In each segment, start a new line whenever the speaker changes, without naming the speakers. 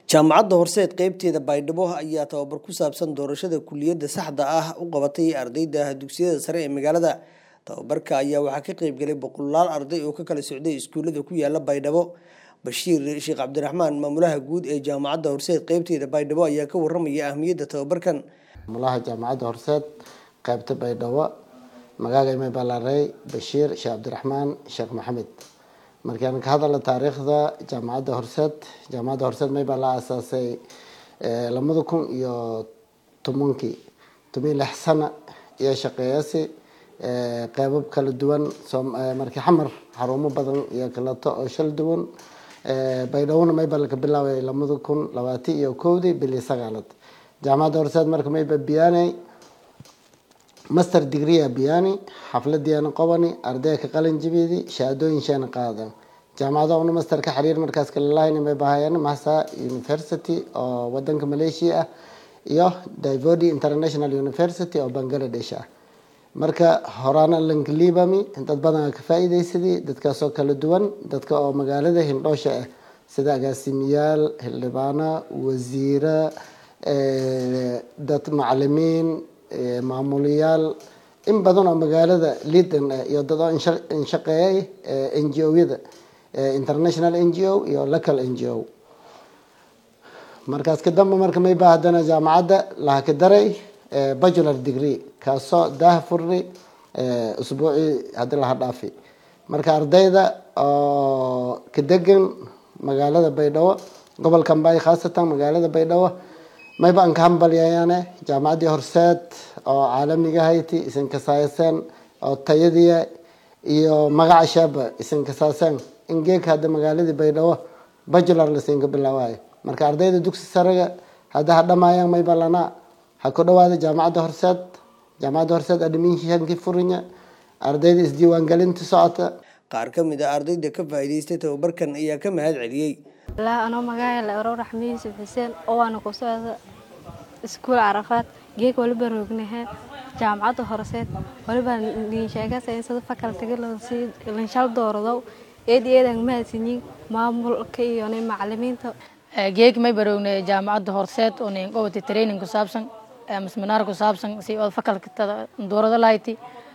jaamacadda horseed qeybteeda baydhabo ayaa tababar ku saabsan doorashada kuliyadda saxda ah u qabatay ardayda dugsiyada sare ee magaalada tababarka ayaa waxaa ka qeybgalay boqolaal arday oo ka kala socday iskuulada ku yaala baydhabo bashiir sheekh cabdiraxmaan maamulaha guud ee jaamacadda horseed qeybteeda baydhabo ayaa ka waramaya ahmiyadda tababarkan
maamulaha jaamacadda horseed qeybta baydhabo magaaga imay balaaray bashiir sheekh cabdiraxmaan sheekh maxamed markaan ka hadalna taariikhda jaamacadda horseed jaamacadda horseed may baa la aasaasay lamada kun iyo tobankii toban lix sana iyo shaqeeyasi qeybab kala duwan markii xamar xarumo badan iyo kaleto oo shal duwan baydhawona may baa laka bilaabay lamada kun labaati iyo kowdii bilii sagaalad jaamacadda horseed marka may ba biyaanay master degree biyani xafladiana qobani ardayga ka qalin jibidi shahaadooyin sheena qaadan jaamacada una master ka xiriir markaas kala lahayn may bahayaan mahsa university oo wadanka malaysia ah iyo divodi international university oo bangladesh ah marka horaana lankaliibami dad badan ka faa'iidaysadii dadkaasoo kala duwan dadka oo magaalada hindhoosha ah sida agaasimiyaal xildhibaano wasiiro dad macalimiin maamulayaal in badan oo magaalada liidan iyo dad oo inshaqeeyay n g o-yada international n g o iyo local n g o markaas kadamba marka may baa haddana jaamacadda laha ka daray bacular degree kaasoo daaha furni usbuucii haddii laha dhaafi marka ardayda oo ka degan magaalada baydhabo gobolka mbay khaasatan magaalada baydhabo mayba an ka hambalyayaane jaamacaddii horseed oo caalamiga hayti isin kasaayaseen oo tayadiya iyo magaca shaaba isin kasaaseen in geeka hadda magaaladii baydhabo bajular lasinka bilaawayo marka ardayda dugsi saraga hadda ha dhamaayaan mayba lana ha ku dhawaada jaamacadda horseed jaamacadda horseed admishankii furinya ardayda isdiiwaangelinta socota
qaar ka mid a ardayda ka faa'iidaystay tababarkan ayaa ka mahad celiyey
ilaa anoo magaca la oro raxmi yuusuf xuseen oo waana ku socda iskuul carafaad geeg waliba roognaha jaamacadda horseed waliba liinsheegasada fakaltiga lanshal doorado eedi eedan mahadsanyiin maamulka iyo macalimiinta
geeg may baroognay jaamacadda horseed oo nin qobati training ku saabsan masminaar ku saabsan si oo fakaltada doorado lahayti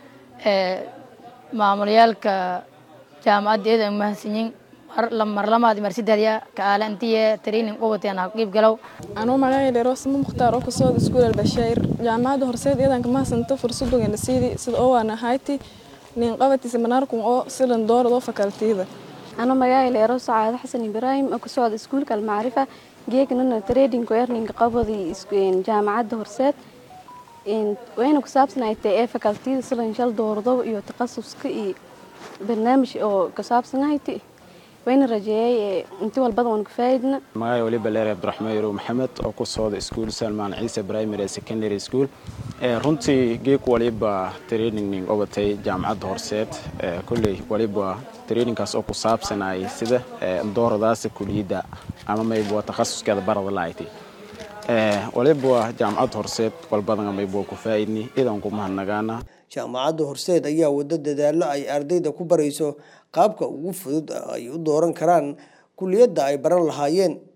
maamulayaalka jaamacadda eedan mahadsanyiin marlamaad marsidaadya kaala intiye training qobatiyan ha qiib galow
anuu magacayda sima mukhtaar oo kasocda iskuul albashair jaamacadda horseed iyadan kamahadsanta fursadogan siidi sida oo waana hayti nin qabati seminaarkun oo silan doorad oo fakaltiyada
anuu magacayda ero sacaado xasan ibraahim oo kasocda iskuulka almacrifa geegnana trading earninga qabadi jaamacadda horseed wayna ku saabsanaytay ee fakaltiyada silan shal doorado iyo takhasuska iyo barnaamij oo kasaabsanahayta wayna rajeeyay inti walbada waan kafaa'idna
magacay waliba leer cabdiraxmaan yarow maxamed oo ku socda iskuul salmaan ciise primary secondary school runtii geeg waliba training obatay jaamacadda horseed kolley waliba trainingkaas oo ku saabsanay sida dooradaasa kuliyadda ama mayba takhasuskeeda barada lahayti waliba jaamacadda horseed walbadan mayba ku faa'idni idan ku mahadnagaana
jaamacadda horseed ayaa wado dadaalo ay ardayda ku barayso qaabka ugu fudud ay u dooran karaan kuliyadda ay baran lahaayeen